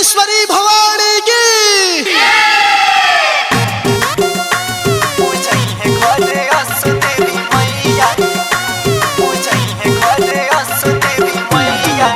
अन्नपूर्णेश्वरी भवानी की पूजैहे घरे असु देवी मैया पूजैहे घरे असु देवी मैया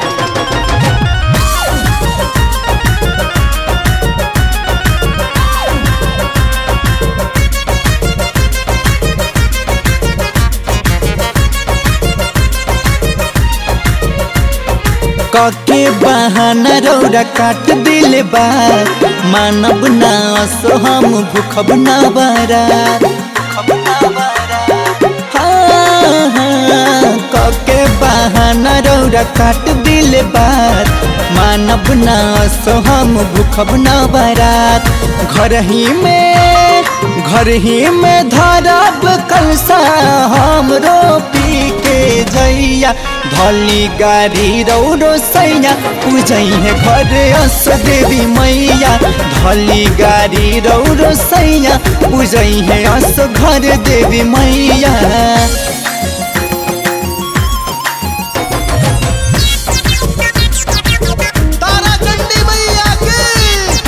कके बहाना रौरा काट दिल बा मानब ना असो हम भूखब ना बारात खबना बारा हाँ, हाँ, कके बहाना रौरा काट दिल बात मानब ना असो हम भूखब ना बारात घर ही में घर ही में धरब कलसा हम रोपी के जैया धली गाड़ी रौरो सैया पूजैहे घर अस देवी मैया धली गाड़ी रौरो सैया पूजैहे अस घर देवी मैया तारा चंडी मैया की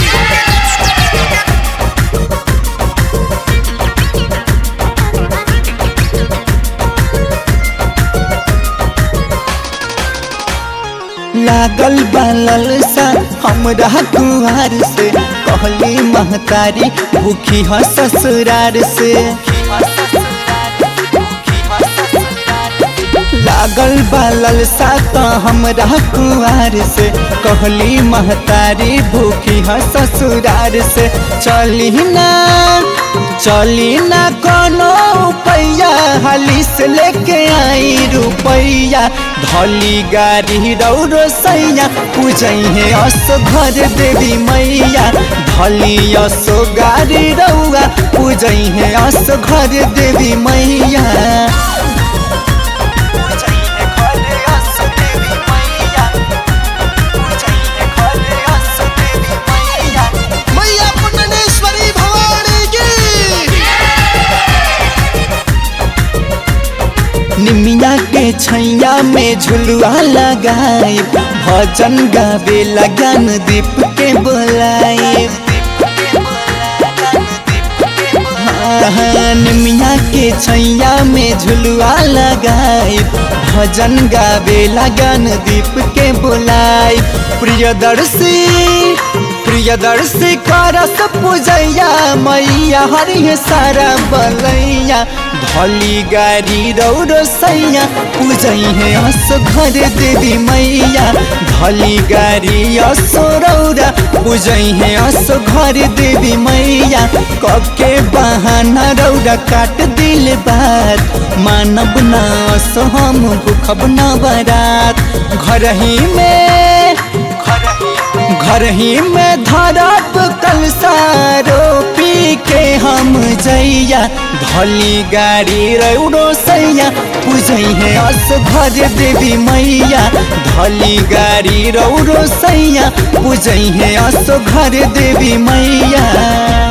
लागल बालल सा हमरा कुहार से कहली महतारी भूखी ह ससुरार से लागल बालल सा त हमरा कुआर से कहली महतारी भूखी ह ससुरार से चली ना चली ना कोनो पैया हाली से लेके आई रुपैया धली गाड़ी रौरो सैया पूजैहे असो घर देवी मैया धली असो गाड़ी रौआ पूजैहे असो घर देवी मैया पूजैहे घरे असु देवी मैया पूजैहे घरे असु देवी मैया मैया पुण्यनेश्वरी भवानी की निमिया के छैया में झुलुआ लगाए भजन गावे लगन दीप के बोलाए हाँ, निमिया के छैया में झुलुआ लगाए भजन गावे लगन दीप के बोलाए प्रियदर्शी प्रियदर्शी करस पूजैया मैया हरि सारा बलैया धली गाड़ी रौरो सैया पूजैहे असो घर देवी मैया धली गाड़ी असो रौरा पूजैहे असो घर देवी मैया कके बहाना रौरा काट दिल बात मानब ना असो हम भूखब ना बारात घर ही में घर ही में धरब कलसारो पी के हम जैया धली गाड़ी रौरो सैया पूजैहे अस घर देवी मैया धली गाड़ी रौरो सैया पूजैहे अस घर देवी मैया